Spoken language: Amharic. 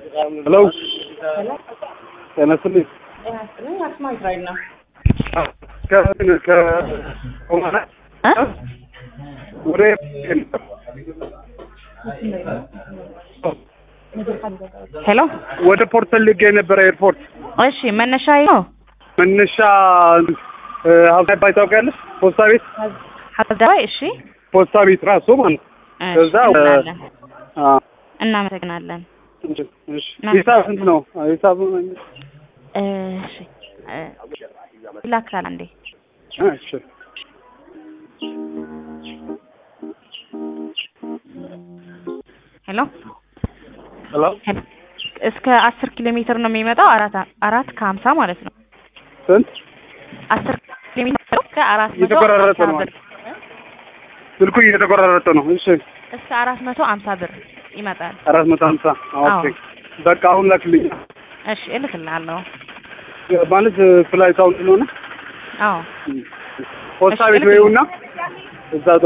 ሄሎ ጤና ይስጥልኝ። አስማ እስራኤል ነው። ከ- ከ- ኦማና እ? ወደ ሄሎ ወደ ፖርት ፈልጌ የነበረ ኤርፖርት እሺ፣ መነሻ ነው መነሻ ሀብታባይ ታውቂያለሽ? ፖስታ ቤት ሀዳባይ። እሺ፣ ፖስታ ቤት ራሱ ማለት ነው። እሺ፣ ከዛ ወደ- እናለን። አ፣ እናመሰግናለን። እሺ፣ እሺ። ሂሳብ ስንት ነው? ሂሳብ እሺ፣ እ፣ ይላክላል አንዴ። እሺ ሄሎ ሄሎ ሄሎ። እስከ አስር ኪሎ ሜትር ነው የሚመጣው። አራት አራት ከሀምሳ ማለት ነው። ስንት? አስር ኪሎ ሜትር እስከ አራት መቶ እየተቆራረጠ ሀምሳ ነው። ብር ስልኩ እየተቆራረጠ ነው። እሺ እስከ አራት መቶ ሀምሳ ብር ይመጣል። አራት መቶ ሀምሳ ኦኬ። በቃ አሁን ላክልኝ እሺ፣ እልክልሃለሁ። ማለት ፍላይት አሁን ስለሆነ አዎ ፖስታ እሺ፣ ቤት እልክልኝ። ወይውና እዛ